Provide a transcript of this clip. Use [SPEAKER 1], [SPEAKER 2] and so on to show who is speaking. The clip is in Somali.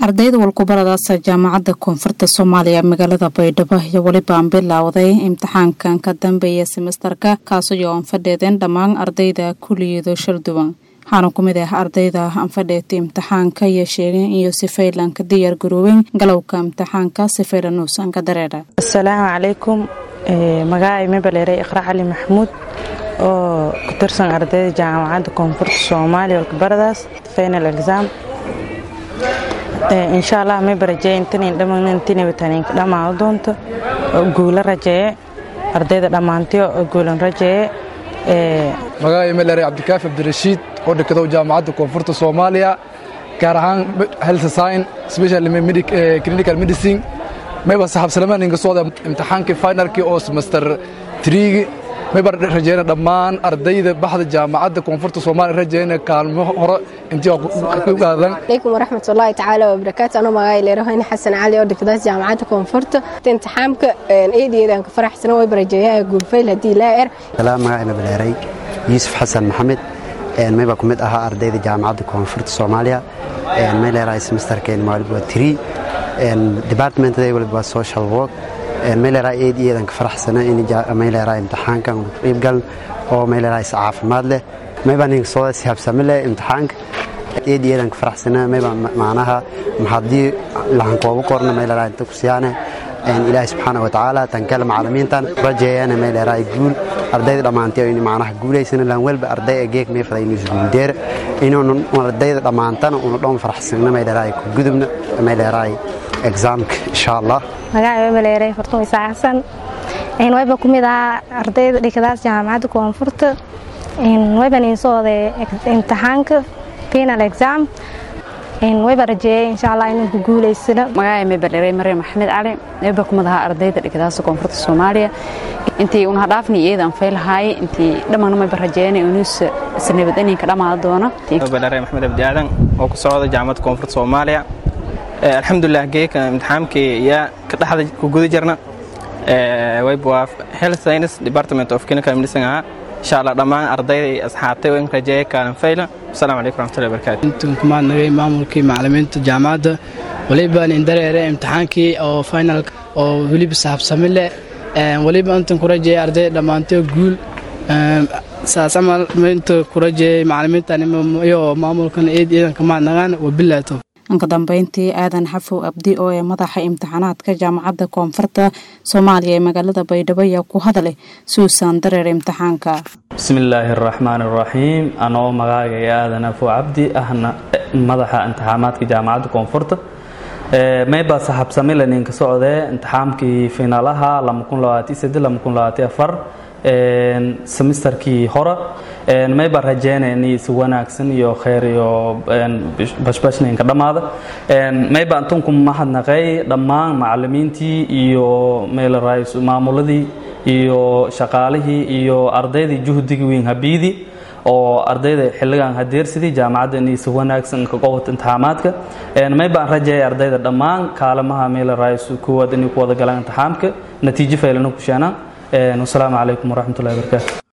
[SPEAKER 1] ardayda walkubaradaasa jaamacadda koonfurta soomaaliya magaalada baydhabo iyo weliba aan bilowday imtixaankan ka dambeeya semestarka kaasoo aan fadheedeen dhammaan ardayda kuliyado sharduwan waxaana ku mid ah ardayda aan fadheetay imtixaanka iyo sheegeen iyo sifaylan ka diyaar garoobeen galowka imtixaanka sifaylan uusan ka dareera
[SPEAKER 2] asalaamu calaykum magacay mebaleeray iqra cali maxamuud oo ku tirsan ardayda jaamacadda koonfurta soomaaliya walkubaradaas final exam insha allah mayba rajeeye intanan dhammaantinabataninka dhammaado doonto guula rajeeye ardayda dhammaantiyo guulan rajeeye
[SPEAKER 3] magacay meleeray cabdikaafi cabdirashiid oo dhikadow jaamacadda koonfurta soomaaliya gaar ahaan health science special clinical medicine mayba saxaabsalamaan inga socda imtixaankii finalkii oo semester 3 mayba rajeyna dhammaan ardayda baxda jaamacadda koonfurta soomaaliya rajeyna kaalmo hore intii ku gaadan
[SPEAKER 4] alaykum waraxmatullaahi tacaala wabarakaatu anuu magacay leerahoyne xasan cali oo dhigdaas jaamacadda koonfurta imtixaamka eedeedaan ka faraxsana wayba rajeeyaa guulfayl haddii laa er
[SPEAKER 5] salaam magacayna baleeray yuusuf xasan maxamed mayba ku mid ahaa ardayda jaamacadda koonfurta soomaaliya may leerahay semesterkeen maalib waa tiri departmentada waliba waa social work mayleerahay eed iyadan ka faraxsana in mayleerahay imtixaankan qiibgal oo mayleerahay is caafimaad leh mayba ninka soo sihabsami leh imtixaanka eed iyadan ka faraxsana mayba macnaha haddii lahan koobu korna mayleerahay inta ku siyaane ilaahi subxaana wa tacaala tankale macalimiintan rajeeyana mayleerahay guul ardayda dhammaantay in macnaha guulaysana lan welba arday geek meefada inuu isguuldeer inuun ardayda dhammaantana una dhoon faraxsanna mayleerahay ku gudubna mayleerahay exaamka insha allah
[SPEAKER 6] magacay maleeray fartuun isaa xasan wayba ku mid ahaa ardayda dhigadaas jaamacadda koonfurta wayban insooday imtixaanka final exam wayba rajeeyay insha allah inuu ku guulaysano
[SPEAKER 7] magacay mebaleeray maryam maxamed cali wayba ku mid ahaa ardayda dhigadaas koonfurta soomaaliya intii una hadhaafni iyadaan faylahaay intii dhammaan mayba rajeeyana inuus sanabadaninka dhammaada doono
[SPEAKER 8] mebaleeray maxamed abdi aadan oo ku socda jaamacadda koonfurta soomaaliya alxamdulilah geeka imtixaamkii yaa ka dhexda ku guda jirna waa health science department of clinical medicine ahaa insha allah dhammaan ardayda iyo asxaabtay in rajeeya kaalin fayla asalaamu calaykum raxmatullahi barakatu
[SPEAKER 9] intan kumaadnagay maamulkii macalimiinta jaamacadda waliba nin dareere imtixaankii oo final oo weliba sahabsami leh waliba intan ku rajeeyay ardayda dhammaantay guul saas camal inta ku rajeeyay macalimiintan iyo maamulkan eed iidan kamaadnagaan wabilaato
[SPEAKER 1] ka dambeyntii aadan xafow abdi oo ee madaxa imtixaanaadka jaamacadda koonfurta soomaaliya ee magaalada baydhabo ayaa ku hadlay suusan dareer imtixaanka
[SPEAKER 10] bismillaahi araxmaan araxiim anoo magaagaya aadan xafow cabdi ahna madaxa imtixaamaadka jaamacadda koonfurta mayba saxabsamile ninka socdee imtixaamkii finaalaha semesterkii hore mayba rajeynayni si wanaagsan iyo kheyr iyo bashbashninka dhammaada mayba antunku mahadnaqay dhammaan macalimiintii iyo maamuladii iyo shaqaalihii iyo ardaydii juhdigii weyn habiidii oo ardayda xilligan hadeersidii jaamacadda inay si wanaagsan ka qowata imtixaamaadka maybaan rajeeyay ardayda dhammaan kaalamaha meelarays kuwaad inay ku wada galaan imtixaamka natiijo faylana ku sheenaan wasalaamu calaykum waraxmatullahi barakaatu